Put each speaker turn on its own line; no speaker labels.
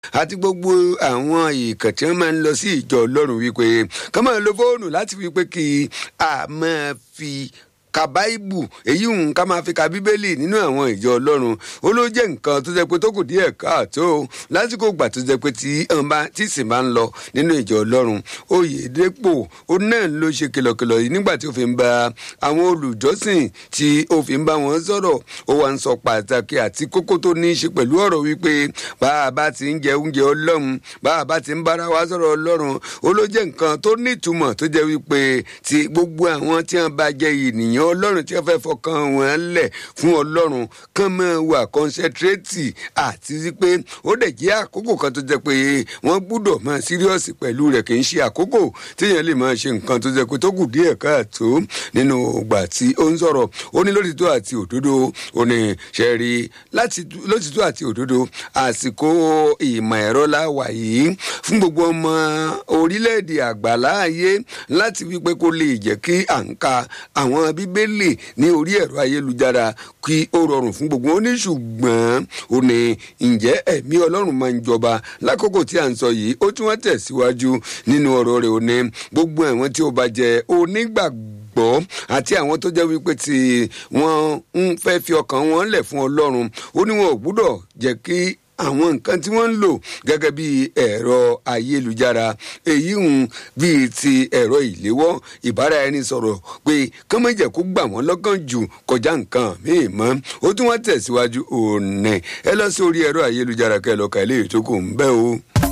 àti gbogbo àwọn ìkàn tí wọ́n máa ń lọ sí ìjọ ọlọ́run wípé ká máa lo fóònù láti wípé kí a máa fi ka báìbù èyí ń ká máa fi ka bíbélì nínú àwọn ìjọ ọlọ́run ó ló jẹ́ nǹkan tó jẹ́ pé tó kù díẹ̀ káàtó lásìkò ìgbà tó jẹ́ pé tí tí sì máa ń lọ nínú ìjọ ọlọ́run oyèdèpò ó náà ló ṣe kìlọ̀kìlọ̀ yìí nígbà tí ó fi ń bá àwọn olùjọ́sìn tí ó fi ń bá wọn sọ̀rọ̀ ó wá ń sọ pàtàkì àti kókó tó ní í ṣe pẹ̀lú ọ̀rọ̀ wípé bá a bá ti ń jẹ oúnjẹ ọlọ́run bá a bá ti ń bára wa sọ̀rọ̀ ọlọ́run ó ló jẹ́ nǹkan tó nítumọ̀ tó jẹ́ wípé ti gbogbo àwọn tí wọ́n bá jẹ́ ènìyàn èèyàn ọlọ́run tí wọ́n fẹ́ fọkàn wọn lẹ̀ fún ọlọ́run kán máa wà kọ́nsẹ́trétì àti wípé ó dẹ̀ jẹ́ àkókò kan tó jẹ́ pé wọ́n gbúdọ̀ máa síríọ̀sì pẹ̀lú rẹ̀ kì í ṣe àkókò téèyàn lè máa ṣe nǹkan tó jẹ́ pé tó kù díẹ̀ káàtó nínú ìgbà tí ó ń sọ̀rọ̀ ó ní lótìtọ́ àti òdodo ó ní ṣẹ́rí lótìtọ́ àti òdodo àsìkò ìmọ̀ ẹ̀rọ la wà yìí fún gbogbo ọmọ orílẹ̀-èdè àgbàláàyè láti wípé kó lè jẹ́ kí à ń ka àwọn bíbélì ní orí ẹ̀rọ ayélujára kí ó rọrùn fún gbogbo wọn ní ṣùgbọ́n ó ní ǹjẹ́ ẹ̀mí ọlọ́run máa ń jọba lákòókò tí à ń sọ yìí ó tún wá tẹ̀síwájú nínú ọ̀rọ̀ rẹ̀ ó ní gbogbo àwọn tí ó bá jẹ́ onígbàgbọ́ àti àwọn tó jẹ́ wípé tí wọ́n ń fẹ́ fi ọkàn wọn lẹ̀ fún ọlọ́run ó ní wọn ò gbúdọ̀ jẹ́ kí àwọn nǹkan tí wọ́n ń lò gẹ́gẹ́ bí ẹ̀rọ ayélujára èyí ń bíi ti ẹ̀rọ ìléwọ́ ìbára ẹni sọ̀rọ̀ pé kọ́mọ̀jẹ̀ kó gbà wọ́n lọ́kàn jù kọjá nǹkan míì mọ́ ó tún wọ́n tẹ̀síwájú òní ẹ lọ sí orí ẹ̀rọ ayélujára kẹ́ lọ́ka ilé ìtókò ń bẹ́ o.